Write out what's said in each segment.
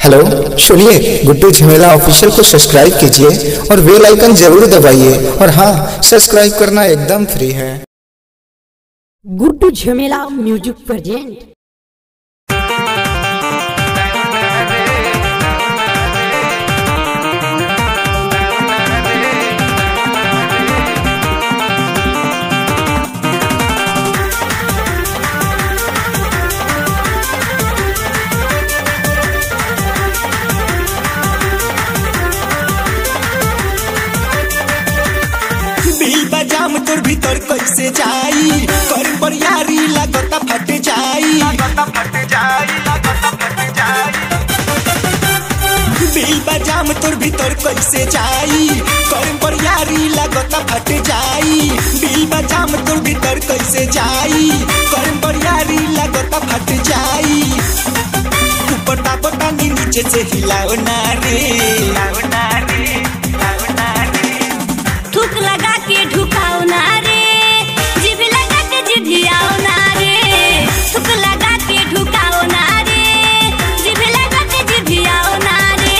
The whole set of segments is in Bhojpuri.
हेलो सुनिए गुड्डू झमेला ऑफिशियल को सब्सक्राइब कीजिए और बेल आइकन जरूर दबाइए और हाँ सब्सक्राइब करना एकदम फ्री है गुड्डू झमेला म्यूजिक प्रेजेंट बिल बजाम तोर भीतर कैसे जाई कर पर यारी लागता फट जाई बिल बजाम तोर भीतर कैसे जाई कर पर यारी लागता फट जाई बिल बजाम तोर भीतर कैसे जाई कर पर यारी लागता फट जाई ऊपर पता नी नीचे से हिलाओ ना रे हिलाओ ना रे हिलाओ ना रे थूक लगा के ढुकाओ ना रे जिभ लगा के जिभियाओ ना रे थूक लगा के ढुकाओ ना रे जिभ लगा के जिभियाओ ना रे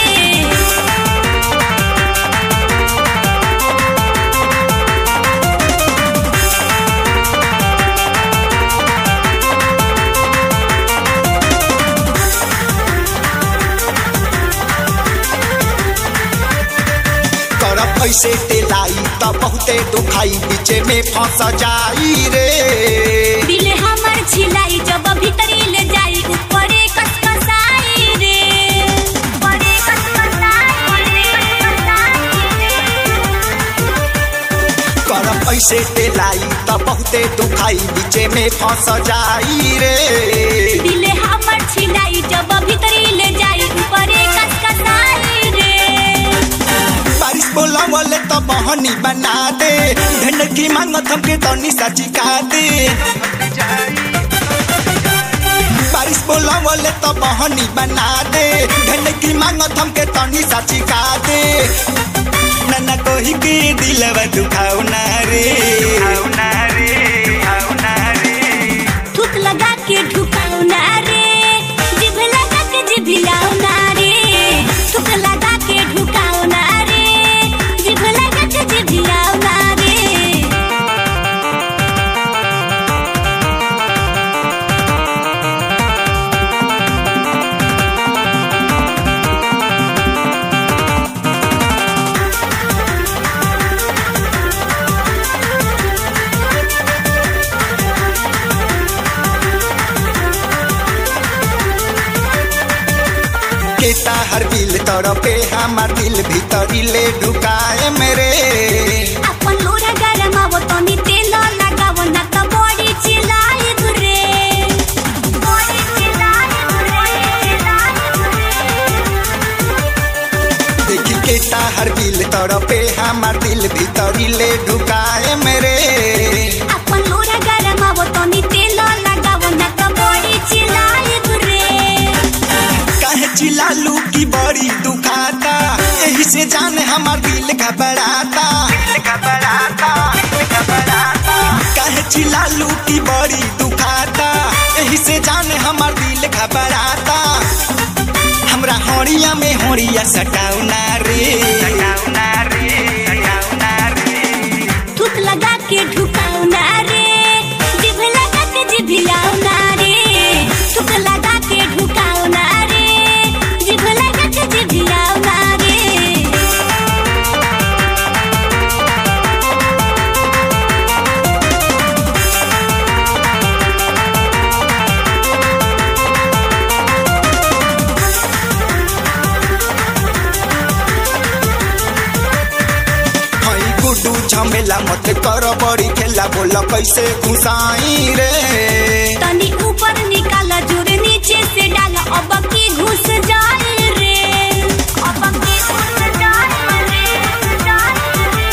करब ऐसे तेलाई त बहुते दुखाई बीचे में फंस जाई रे दिल हमर छिलाई जब भीतरी ले जाई ऊपरे कसकसाई रे ऊपरे कसकसाई रे करब ऐसे तेलाई त बहुते दुखाई बीचे में फंस जाई रे दिल हमर छिलाई जब भीतरी ले जाई ऊपरे कसकसाई रे बारिश बोला वाले त बहनी बना दे धन की मांगत हमके तनी सची का दे बारिश बोला वाले त बहनी बना दे धन की मांगत हमके तनी सची का दे नन्ना कोही के दिलवा दुखाओ ना रे दुखाओ ना रे दुखाओ ना रे थूक लगा के ढुकाओ ना रे जिभ लगा के जिभियाओ ना रे थूक लगा के ढुकाओ ना रे जिभ लगा के जिभियाओ ना रे केता हर दिल तड़पे हमार दिल भीतरी ले ढुकाए मेरे अपन लोरा गरमावो तनी तेल लगावो ना त बड़ी चिल्लाई दुरे बड़ी चिल्लाई दुरे देखी केता हर दिल तड़पे हमार दिल भीतरी ले ढुकाए मेरे अपन लोरा गरमावो तनी तेल लगावो ना त बड़ी चिल्लाई दुरे काहे चिल्लालू की बड़ी दुखाता यही से जाने हमार दिल घबराता घबराता घबराता काहे चिल्लालू की बड़ी दुखाता यही से जाने हमार दिल घबराता हमरा होड़िया में होड़िया सटाऊ ना रे सटाऊ ना रे सटाऊ ना रे थूक लगा के ढुकाओ ना रे जिभ लगा के जिभियाओ ना रे थूक लगा के ढुकाओ ना रे जिभ लगा के जिभियाओ ना रे हई गुड्डू झमेला मत कर बड़ी खेला बोल कैसे घुसाई रे तनी ऊपर निकाल जोर नीचे से डाल अब की घुस जाए रे अब की घुस जाए रे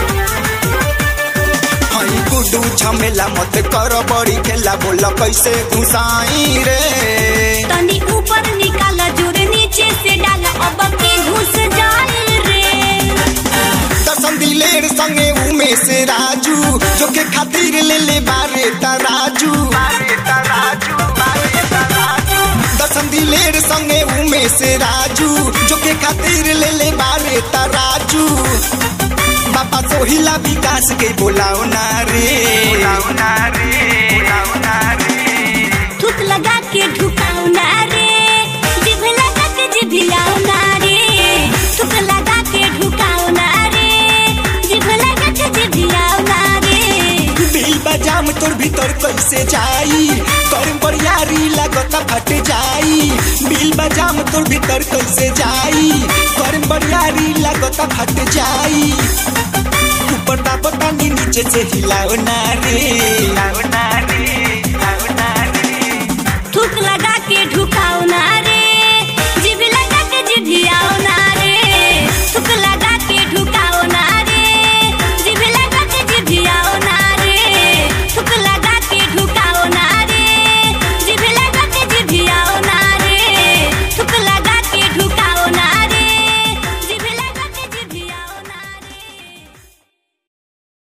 हई गुड्डू झमेला मत कर बड़ी खेला बोल कैसे घुसाई रे तनी ऊपर निकाल जोर नीचे से डाल अब की घुस जाए रे दसम दिलेर संगे उमेश राजू जो के खातिर ले ले बारे तराजू बारे तराजू बारे तराजू दसम दिलेर संगे उमेश राजू जो के खातिर ले ले बारे तराजू बाबा सोहिला विकास के बोलाओ ना रे बोलाओ ना रे बोलाओ ना रे थूक लगा के ढुकाओ ना रे जिभ लगा के जिभियाओ ना रे थूक लगा के ढुकाओ ना रे जिभ लगा के जिभियाओ ना रे दिल बजाम तोर भीतर कैसे जाई कर बरियारी लागत फट जाई बिल बजाम तोर भीतर कैसे जाई कर बरियारी लागत फट जाई ऊपर दाबतानी नीचे से हिलाओ ना रे हिलाओ ना रे